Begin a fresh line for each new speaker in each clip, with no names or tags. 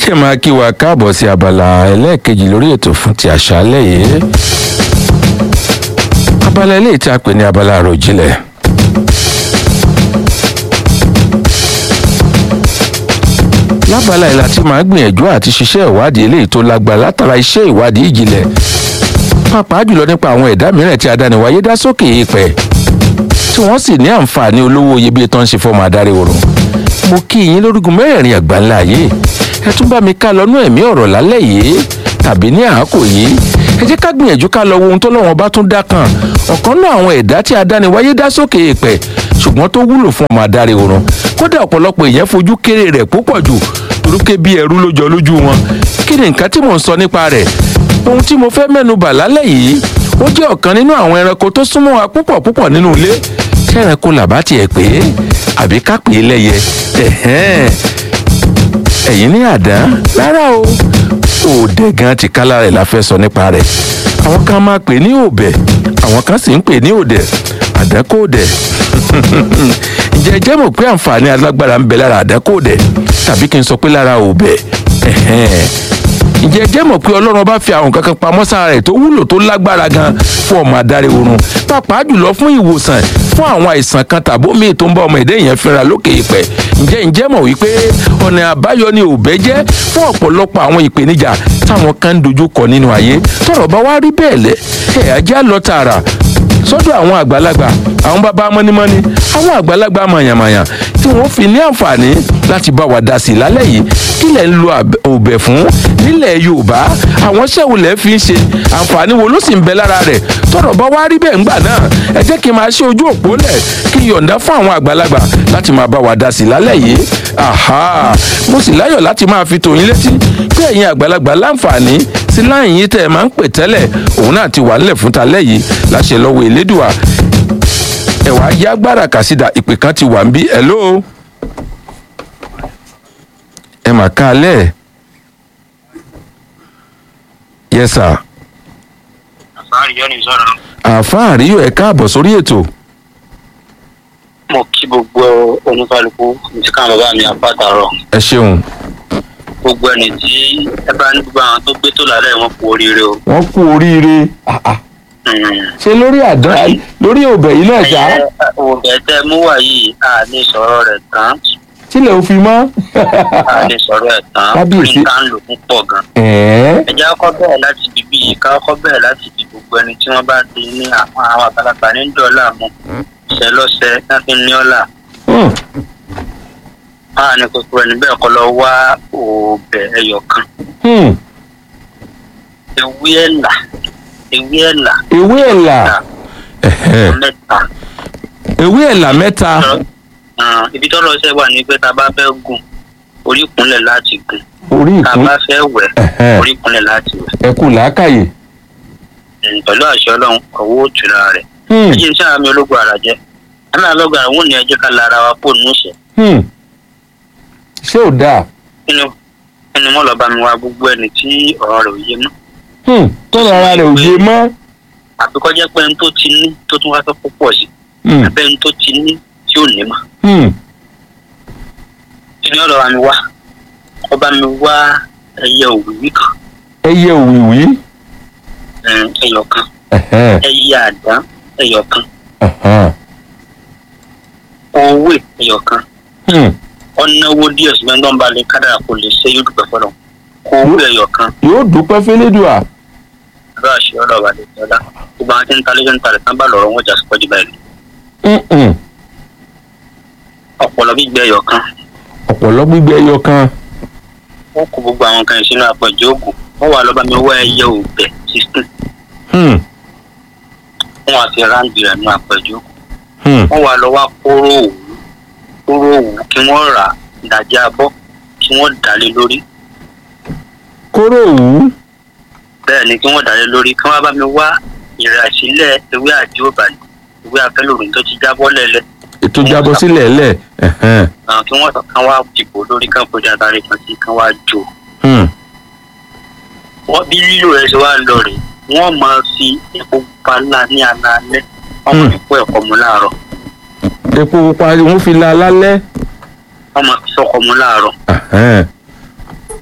kí ẹ máa kí wa káàbọ̀ sí abala ẹlẹ́ẹ̀kejì lórí ètò fún ti àṣálẹ̀ yìí abala eléyìí tí a pè ní abala àròjinlẹ̀ lábala ìlà tí màá gbìyànjú àti ṣiṣẹ́ ìwádìí eléyìí tó lágbára látara iṣẹ́ ìwádìí ìjìnlẹ̀ pàápàá jùlọ nípa àwọn ẹ̀dá mìíràn tí adániwáyé dá sókè èèpẹ̀ tí wọ́n sì ní àǹfààní olówó iyebíye tó ń ṣe fọ́mọ adarí oorun mo kí yín lórígun mẹ́rẹ̀ẹ̀rin àgbáńlá ayé ẹ tún bá mi ká lọ́nú ẹ̀mí ọ̀rọ̀ lálẹ́ yìí tàbí ní àákò yìí ẹ jẹ́ ká gbìyànjú ká lọ wo ohun tó lọ́wọ́n bá tún dá kan ọ̀kan náà àwọn ẹ̀dá tí adániwáyé dá sókè èèpẹ̀ ṣùgbọ́n tó wúlò fún ọmọ adarí oorun kódà ọ̀pọ̀lọpọ̀ èèyàn fojú kéré rẹ̀ púpọ̀ jù torúkẹ́ bí ẹrú ló jọ lójú wọn kí ni nǹkan tí mò ń sọ nípa rẹ̀ ohun tí mo fẹ́ mẹ́nu bà lálẹ́ yìí ó jẹ́ ọ̀kan nínú àwọn ẹranko tó súnmọ́ wa púpọ̀ púpọ̀ nínú ilé ṣé ẹranko làbá tiẹ̀ pé àbí ká pè é lẹ́yẹ ẹ̀hẹ́n ẹ̀yin ní àdán rárá o òòdẹ̀ gan ti kálá rẹ̀ la fẹ́ sọ nípa rẹ̀ àwọn kan máa pè ní òbẹ̀ àwọn kan sì ń pè ní òdẹ̀ àdánkòdẹ̀ ǹjẹ́ ẹ jẹ́ mọ̀ pé àǹfààní alágbára ń bẹ lára àdánkòdẹ̀ tàbí kí n sọ pé lára òbẹ̀ ǹjẹ́ ẹ jẹ́ mọ̀ pé ọlọ́run bá fi àwọn kankan pamọ́ sára rẹ̀ tó wúlò tó lágbára gan fún ọmọ adarí oorun pàápàá jùlọ fún ìwòsàn fún àwọn àìsàn kan tàbó míì tó ń bá ọmọ èdè yẹn fínra lókè ìpẹ́ ǹjẹ́ ǹjẹ́ mọ̀ wípé ọ̀nà àbáyọ ni òbẹ́ jẹ́ fún ọ̀pọ̀lọpọ̀ àwọn ìpèníjà táwọn kan ń dojú kọ nínú ayé tọ̀rọ̀ bá wá rí bẹ́ẹ̀ lẹ́ ẹ̀ ajá lọ tààrà sọ́dọ̀ àwọn àgbàlagbà àwọn bàbá mọ́nímọ́ní àwọn àgbàlagbà màyàmàyà tí wọ́n fi ní àǹfààní láti bá wa dá sí i lálẹ́ yìí kí lẹ̀ ń lo òbẹ̀ fún nílẹ̀ yorùbá àwọn ṣẹ́wó lẹ̀ fi ń ṣe àǹfààní wo ló sì ń bẹ lára rẹ̀ tọ̀rọ̀ bá wá rí bẹ́ẹ̀ ńgbà náà ẹ jẹ́ kí n máa ṣe ojú òpó lẹ̀ kí n yọ̀ǹda fún àwọn àgbàlagbà láti máa bá wa dá sí i lálẹ́ yìí aha mo sì láyọ̀ láti máa fi tòyín létí pé ẹ̀yin àgbàlagbà láǹfààní sí láyìn yìí tẹ́ ẹ máa ń pè tẹ́lẹ̀ òun náà ti wà nílẹ̀ fún talẹ́ yìí láṣẹ lọ́wọ́ elédùà ẹ̀wà yá gbára kàsídà ìpè kan ti wà ń bí hello ẹ mà ká alẹ́ yes sir
àfáàrí yọ ní sọ̀rọ̀
àáfàá àríyọ ẹ káàbọ̀ sórí ètò
mo kí gbogbo oníkálukú ní káwọn bàbá mi àpàtàrọ
ẹ ṣeun
gbogbo ẹni tí ẹ bá ní gbogbo àwọn tó gbé tó lálẹ́ wọn kú oríire o.
wọ́n kú oríire Ah, ah.
Mm.
ṣe lórí àdán lórí òbẹ̀ yìí náà ṣá
ẹyẹ òbẹ̀ tẹ mú wá yìí a lè sọ̀rọ̀ rẹ̀ tán
tílẹ̀ ò fi mọ́
a lè sọ̀rọ̀ ẹ̀ tán
Kábíyèsí.
ní ká ń lò púpọ̀ gan.
ẹ̀ẹ́
ẹ jẹ́ kọ́ bẹ̀rẹ̀ láti ibi bíi ká kọ́ bẹ̀rẹ̀ láti ibi gbogbo ẹni tí wọ́n bá ti ní àwọn àwọn àgbàlagbà ní dọ́là mu ṣẹlọ́ṣẹ láti ní ọ̀là
Hmm.
máa ní kókó ẹni bẹ́ẹ̀ kọ́ lọ wá òbẹ̀ ẹyọ kan
Hmm.
ewé ẹ̀là ewé ẹ̀là
ewé ẹ̀là Ẹ̀hẹ́.
mẹ́ta
ewé ẹ̀là mẹ́ta
Ah, ibi tọ́lọ́ ṣe wà ní pé tá a bá fẹ́ gùn orí ìkúnlẹ̀ láti gùn
orí
tá a
ìkún
bá fẹ́ wẹ̀
Ẹ̀hẹ́.
orí ìkúnlẹ̀ láti wẹ̀
ẹ̀kú làákàyè
Mm, pẹ̀lú àṣẹ ọlọ́run ọwọ́ òtúra rẹ̀
Hmm.
ẹjẹ iṣẹ́ àmì ológun àrà jẹ́ àmì ológun àrà wọn ni ẹjẹ́ ká lára wa kó nù sẹ̀
Hmm. ṣé ò dáa
nínú nínú mọ́ lọ́ba mi wá gbogbo ẹni tí ọ̀rọ̀ rẹ̀ ò yé mọ́
Hmm. tọ́lọ̀ ara rẹ̀ ò yé mọ́
àbí kọjá pé ẹni tó ti ní tó tún wá fẹ́ kó pọ̀ sí
Hmm.
àbẹ́ ẹni tó ti ní tí ò ní mọ́
Hmm.
nínú ọ̀rọ̀ mi wá ọba mi wá ẹyẹ òwìwí kan
ẹyẹ òwìwí
mm, ẹyọ kan
Ẹ̀hẹ́.
ẹyẹ àdán ẹyọ kan
Ẹ̀hẹ́.
owó ẹyọ kan
Hmm.
ọ̀nàwó díẹ̀ sí mẹ́ńdọ́n bá lè kádàrà kò lè ṣe yóò dúpẹ́ fọlọ́ owó ẹyọ kan
yóò dúpẹ́ fẹ́lẹ́dùà
bá a ṣe ọ̀rọ̀ wà lè tọ́lá gbogbo àwọn tí ń talé ń talẹ̀ tán bá lọ́rọ̀ wọn jà sí pọ́jú báyìí
Hmm-hmm.
ọ̀pọ̀lọ́ gbígbẹ́ ẹyọ kan
ọ̀pọ̀lọ́ gbígbẹ ẹyọ kan
wọ́n kó gbogbo àwọn kan sínú àpọ̀jù oògùn wọ́n wà lọ́ba mi wá ẹyẹ òbẹ̀ sixteen
Hmm.
wọ́n wá fi ráǹdì rẹ̀ nú àpọ̀jù oògùn
Hmm.
wọ́n wá lọ wá kóró òwú kóró òwú kí wọ́n rà ìdajì abọ́ kí wọ́n dálé lórí
kóró òwú
bẹ́ẹ̀ ni kí wọ́n dálé lórí kí wọ́n bá mi wá ìrẹ̀sílẹ̀ ewé àti òbàlẹ̀ ewé afẹ́lòrùn tó ti jábọ́ lẹ́lẹ̀
ètò jábọ́ sílẹ̀ ẹ̀lẹ̀ Ẹ̀hẹ́n.
àwọn kí wọ́n kàn wá dìbò lórí kán fojú àtàrí kan sí kán wá jò
Hmm.
wọ́n bí lílo rẹ̀ ṣe wá lọ rè wọ́n máa fi epo pupa ńlá ní alaalẹ́ wọ́n máa fi kó ẹ̀kọ́ mu láàárọ̀
epo pupa wọ́n fi la lálẹ́
wọ́n máa fi sọ́kọ̀ mu láàárọ̀
Ẹ̀hẹ́n.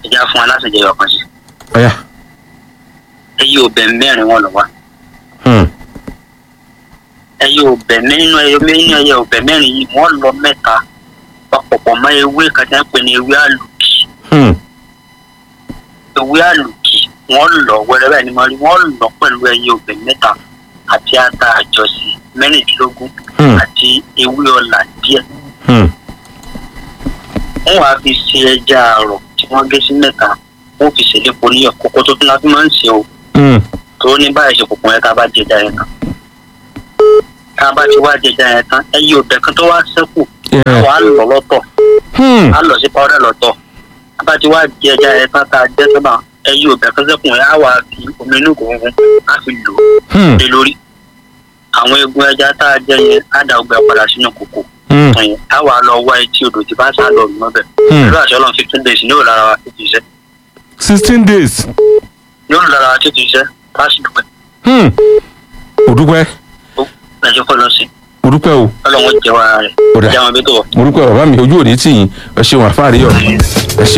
ẹja fún wa láti jẹyọ kan sí
ọ̀yà
ẹyẹ ọbẹ̀ mẹ́rin wọn lọ wá
hmm,
ẹyẹ ọbẹ̀ nínú ẹyẹ nínú ẹyẹ ọbẹ̀ mẹ́rin yìí wọ́n lọ mẹ́ta papọ̀pọ̀ mọ́ ewé kan tí wọ́n pè ní ewé àlùkì
hmm,
ewé àlùkì wọ́n lọ wẹ́rẹ́ báyìí ni mo rí wọ́n lọ pẹ̀lú ẹyẹ ọbẹ̀ mẹ́ta àti ata àjọsí mẹ́rìndínlógún
hmm,
àti ewé ọ̀là díẹ̀
hmm,
wọ́n wàá fi ṣe ẹja àrọ̀ tí wọ́n gé sí mẹ́ta wọ́n fi ṣèlè poli ọ̀kọ́kọ́ tó tún la fi máa ń ṣe o
hmm,
tó ní báyìí ṣe kòkòrò yẹn tá a bá jẹ ẹja yẹn tán tá a bá ti wá jẹ ẹja yẹn tán ẹyẹ ọbẹ̀ kan tó wá ṣẹ́kù
yeah,
wàá lọ lọ́tọ̀
hmm,
á lọ sí pàwọ́dà lọ́tọ̀ tá a bá ti wá jẹ ẹja yẹn tán tá a jẹ sábà ẹyẹ ọbẹ̀ kan ṣẹ́kù yẹn á wà fi omi inú gbòǹgbò á fi lò ó
hmm,
lé lórí àwọn egun ẹja tá a jẹ yẹn á da ọgbẹ padà sínú kòkò
hmm,
tán yẹn á wà lọ wá etí odò tí bá sá lọ rùn mọ́bẹ̀
hmm.
pẹ̀lú àṣọ ọlọ́run fifteen days ní òlára wa títí iṣẹ́
sixteen days
ní òlára wa títí iṣẹ́ láti dùpẹ́
hmm, mo dúpẹ́
ó lẹ́jọ́ kọ́ lọ sí
mo dúpẹ́ o
ọlọ́run jẹ́ wa rẹ̀
Ó dà.
jẹ́ àwọn ibi tó wọ̀.
mo dúpẹ́ bàbá mi ojú òní tì yín ẹ ṣeun àfáàrí ọ̀ ẹ ṣeun.